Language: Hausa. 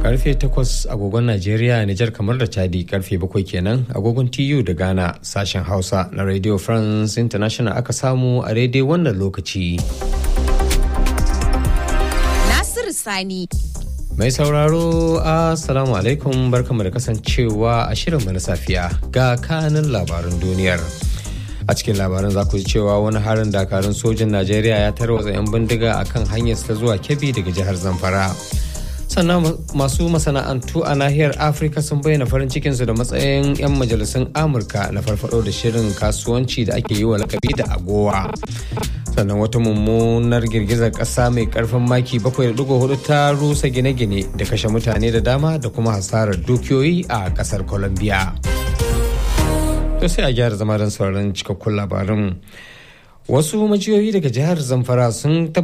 karfe 8 agogon Najeriya, Nijar kamar da Chadi karfe 7 kenan agogon TU da Ghana sashen Hausa na Radio France International aka samu a daidai wannan lokaci. Nasiru Sani. Mai sauraro Assalamu alaikum barkamu da kasancewa a shirinmu na safiya ga kanin labaran duniyar. A cikin labaran za ku ji cewa wani harin dakarun sojin Najeriya ya tarwatsa 'yan bindiga a kan hanyar ta zuwa Kebbi daga jihar Zamfara. Sannan masu masana'antu a nahiyar Afirka sun bayyana farin cikinsu da matsayin 'yan majalisun Amurka na farfado da shirin kasuwanci da ake yi wa lakabi da agowa. sannan wata mummunar girgizar ƙasa mai ƙarfin maki 7.4 ta rusa gine-gine da kashe mutane da dama da kuma hasarar dukiyoyi a ƙasar colombia to sai a gyara zama don sauraron cikakkun labarin wasu majiyoyi daga jihar zamfara sun